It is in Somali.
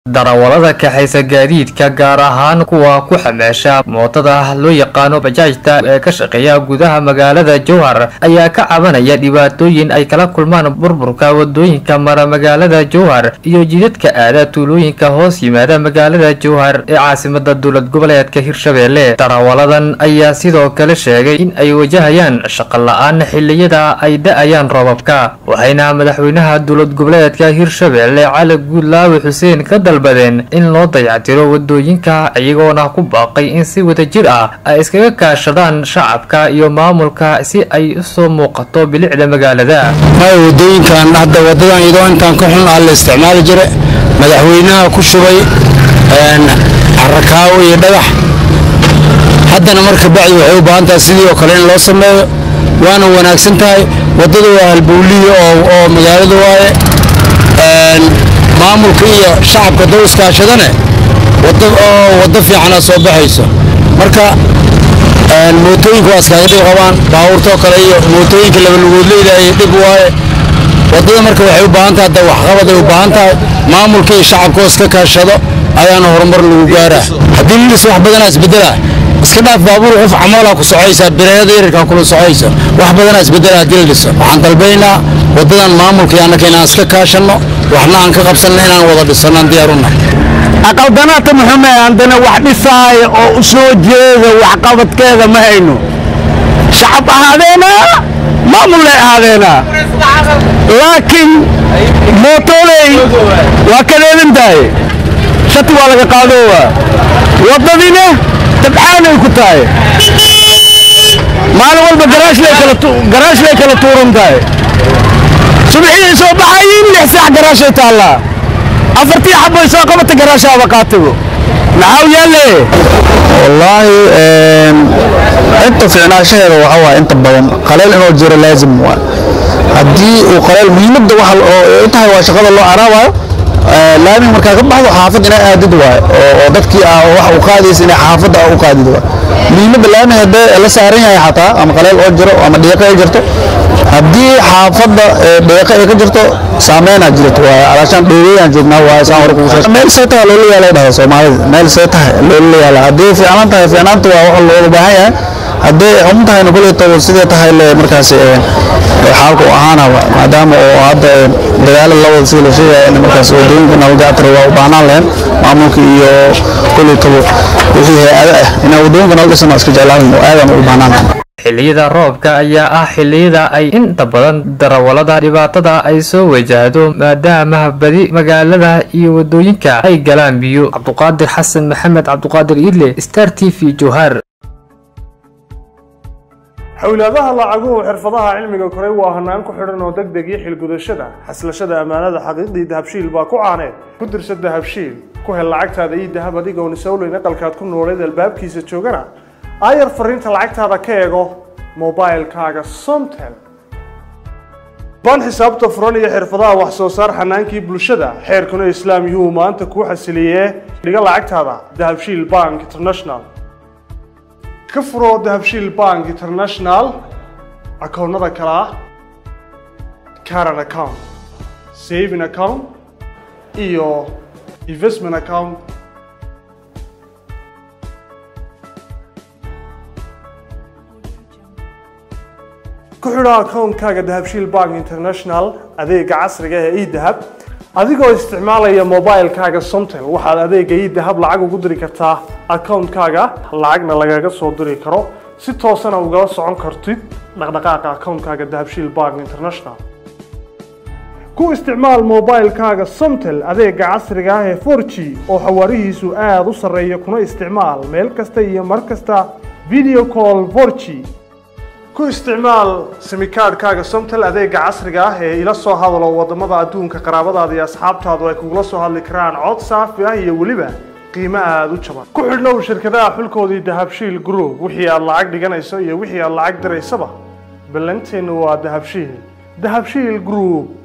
darawallada kaxaysa gaadiidka gaar ahaan kuwa ku xameesha mootada loo yaqaano bajaajta ee ka shaqeeya gudaha magaalada jowhar ayaa ka cabanaya dhibaatooyin ay kala kulmaan burburka wadooyinka mara magaalada jowhar iyo jidadka aada tuulooyinka hoos yimaada magaalada jowhar ee caasimada dowlad goboleedka hirshabelle darawalladan ayaa sidoo kale sheegay in ay wajahayaan shaqo la-aan xiliyada ay da-ayaan roobabka waxayna madaxweynaha dowlad goboleedka hirshabelle cali guudlaawe xuseen ka dalbadeen in loo dayactiro wadooyinka iyagoona ku baaqay in si wadajir ah ay iskaga kaashadaan shacabka iyo maamulka si ay usoo muuqato bilicda magaalada wadooyinkan hadda wadadan iyadoo intaan ka xun ah la isticmaali jira madaxweynaha ku shubay carakaawo iyo dhagax haddana marka bacdi waxay u baahan tahay sidii oo kale in loo sameeyo waana wanaagsan tahay waddada waa halbowliya oo magaalada waaye maamulka iyo shacabka doo iskaashadane waddo fiicana soo baxayso marka mootooyinka waa iskaaga dhib qabaan baabuurtoo kale iyo mootooyinka labalugoodleyda ay dhib waaye waddada marka waxay u baahan tahay hadda waxqabad ay u baahan tahay maamulka iyo shacabka oo iska kaashado ayaana horumar lagu gaaraa haddii lilis wax badanaa isbedelaa iska dhaaf baabuur qof camoolaa ku socaysaa bireeyada yarirkaa kula socaysa wax badanaa isbedela haddii la dhiso waxaan dalbaynaa waddadan maamulka iyo annaka inaan iska kaashanno waxna aan ka qabsanno inaan wada dhisannaan diyaaruna aqaldanaata muxume haddana wax dhisaaya oo u soo jeeda waxqabadkeeda ma hayno shacab ahaadeena maamullay ahaadeena laakiin mootoley waa kadeedan tahay shati waa laga qaadoowa waddadina dabcaanay ku tahay maalin walba garaashlay kala tuuran tahay subaxii soo baxayiin lix saac garaashay taallaa afartii xabay soo qabata garaashaaba qaatigo maxaa yaalle wallaahi inta fiicnaashaheeda waxa waaye inta badan qaleel inuu jiro laazim waa haddii uu qaleel muhiimadda waxa u tahay waa shaqada loo caraabayo laamiga markaa ka baxdo xaafad inay aadid waaye oo dadkii ah wax u qaadaysa inay xaafadda u qaadid waaye muhiimadda laamiga haddee la saaran yahay xataa ama qaleel oo jiro ama dhiiqo ay jirto haddii xaafadda dhiiqo ay ka jirto saameynaa jirto waaye alaashaan dheegeeyaan joognaa waaye saan hore kugu sheegay meel see tahay loola yaala dhahay soomaalida meel see tahay loola yaala haddii fiicnaan tahay fiicnaanta waa wax looga baahan yahay haddii xun tahayna kuleytaba sidee tahay le markaas xaalku ahaana maadaama oo hadda dagaalo la wada sida la sheegaya in markaas wadooyinka nabadgactira waa u baahnaan lahayn maamulka iyo kuleytaba wixii hay-ado ah inay wadooyinka nala dhisana iska jeclaan oo aadan u baahnaan lahayn xilliyada roobka ayaa ah xilliyada ay inta badan darawallada dhibaatada ay soo wajahdo maadaama badi magaalada iyo wadooyinka ay galaan biyo cabduqaadir xasan maxamed cabduqaadir idle star t v jowhar xowlaadaha lacaguhu xirfadaha cilmiga koray waa hanaan ku xidhan oo deg deg iyo xilgudashada xaslashada ammaanada xaqiiqdii dahabshiil baa ku caaneed ku dirsa dahabshiil ku hel lacagtaada iyo dahab adigoon isowleyn aqalkaad ku nooleed albaabkiisa joogana aayar fariinta lacagtaada ka eego mobilkaaga somtel baan xisaabta furan iyo xirfadaha wax soo saar xanaankii bulshada xeerkuna islaam yuhuu maanta kuu xasiliyee dhiga lacagtaada dahabshiil bank international ka furo dahabshiil bank international akoonnada kale ah caran account saving account iyo investment account ku xidho akoonkaaga dahabshiil bank international adeega casriga ee edahab adigoo isticmaalaya mobilkaaga somtel waxaad adeega edahab lacag ugu diri kartaa akoonkaaga lacagna lagaga soo diri karo si toosana ugala socon kartid dhaqdhaqaaqa akoonkaaga dahabshiil bank international ku isticmaal mobilkaaga somtel adeega casriga ah ee 4g oo xawaarihiisu aada u sarreeya kuna isticmaal meel kasta iyo mar kasta video call 4g ku isticmaal simikaadhkaaga somtel adeega casriga ah ee ila soo hadalo wadamada adduunka qaraabadaada iyo asxaabtaadu ay kugula soo hadli karaan cod saafi ah iyo weliba qiimo aada u jaban ku xidhnow shirkadaha xulkoodii dahabshiil group wixii aad lacag dhiganayso iyo wixii aad lacag diraysaba ballanteennu waa dahabshiil dahabshiil group